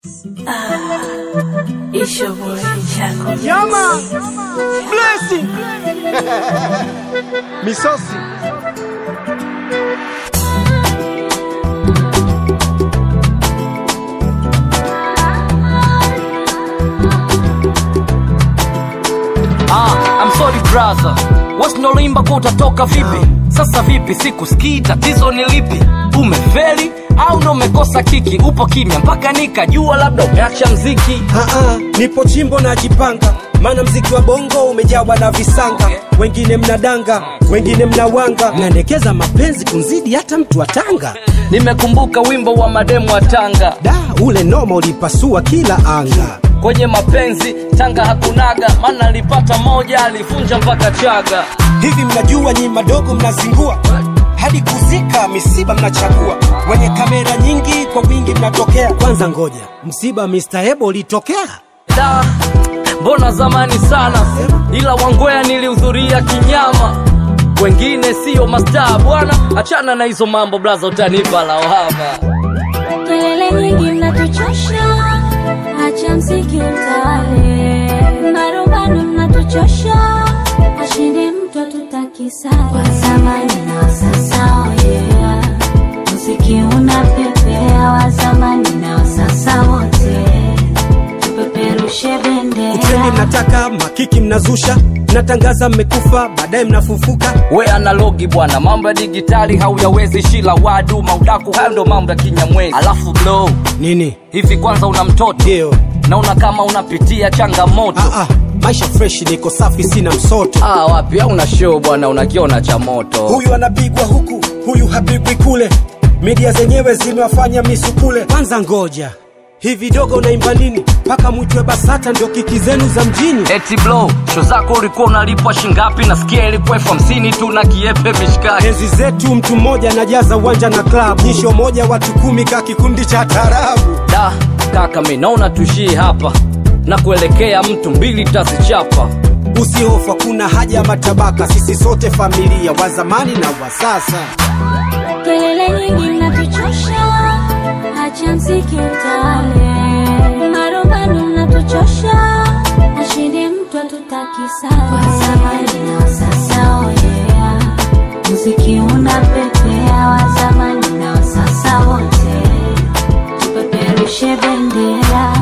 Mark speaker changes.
Speaker 1: It's your boy Chaco.
Speaker 2: Yeah, man. Blessing. Misosi.
Speaker 3: Ah, I'm sorry brother, wasinolimba kwa utatoka vipi? Sasa vipi, sikusikii, tatizo ni lipi? Umefeli au ndo umekosa kiki? Upo kimya mpaka nikajua labda umeacha mziki.
Speaker 2: Aa, nipo chimbo najipanga, maana mziki wa bongo umejawa na visanga. Wengine mnadanga, wengine mnawanga, mnaendekeza mapenzi kunzidi hata mtu wa Tanga.
Speaker 3: Nimekumbuka wimbo wa mademu wa Tanga,
Speaker 2: Da, ule noma ulipasua kila anga.
Speaker 3: kwenye mapenzi Tanga hakunaga, maana alipata moja alivunja mpaka Chaga.
Speaker 2: Hivi mnajua nyi madogo mnazingua hadi kuzika misiba mnachagua, wenye kamera nyingi kwa wingi mnatokea. Kwanza ngoja, msiba Mr. Ebo ulitokea
Speaker 3: Da, mbona zamani sana, ila Wangwea nilihudhuria kinyama. Wengine siyo mastaa bwana, achana na hizo mambo blaza, utanipa lawama.
Speaker 4: Kelele nyingi mnatuchosha, acha mziki utawale. Marumbano mnatuchosha, ashinde mtu atutaki sare. Wa zamani na wa sasa, oh yeah. Muziki unapepea, wa zamani na wa sasa wote, tupeperushe
Speaker 2: Utemi
Speaker 4: bendera.
Speaker 2: mnataka makiki mnazusha, mnatangaza mmekufa, baadaye mnafufuka.
Speaker 3: We analogi bwana, mambo ya digitali hauyawezi, shila wadu maudaku, hayo ndo mambo ya kinyamwezi. Alafu blow
Speaker 2: Nini?
Speaker 3: hivi, kwanza una mtoto
Speaker 2: Ndio.
Speaker 3: naona kama unapitia changamoto.
Speaker 2: Ah, ah, maisha fresh, niko safi, sina msoto.
Speaker 3: Ah, wapi au una show bwana, unakiona cha moto.
Speaker 2: Huyu anapigwa huku, huyu hapigwi kule, media zenyewe zimewafanya misukule. Kwanza ngoja, hivi dogo unaimba nini mpaka mwitwe BASATA ndio kiki zenu za mjini?
Speaker 3: Eti blow, show zako ulikuwa unalipwa shingapi? Nasikia ilikuwa elfu hamsini tu na kiepe mishikaki.
Speaker 2: Enzi zetu mtu mmoja anajaza uwanja na club, nyisho moja watu kumi ka kikundi cha tarabu.
Speaker 3: Da, kaka mi naona tuishie hapa na kuelekea mtu mbili tazichapa.
Speaker 2: Usihofu, hakuna haja ya matabaka, sisi sote familia, wa zamani na wa sasa.
Speaker 4: Kelele nyingi mnatuchosha, acha mziki utawale. Marumbano mnatuchosha, ashinde mtu atutaki sare. Wa zamani na wa sasa, oh yeah. Muziki unapepea, wa zamani na wa sasa wote, tupeperushe bendera.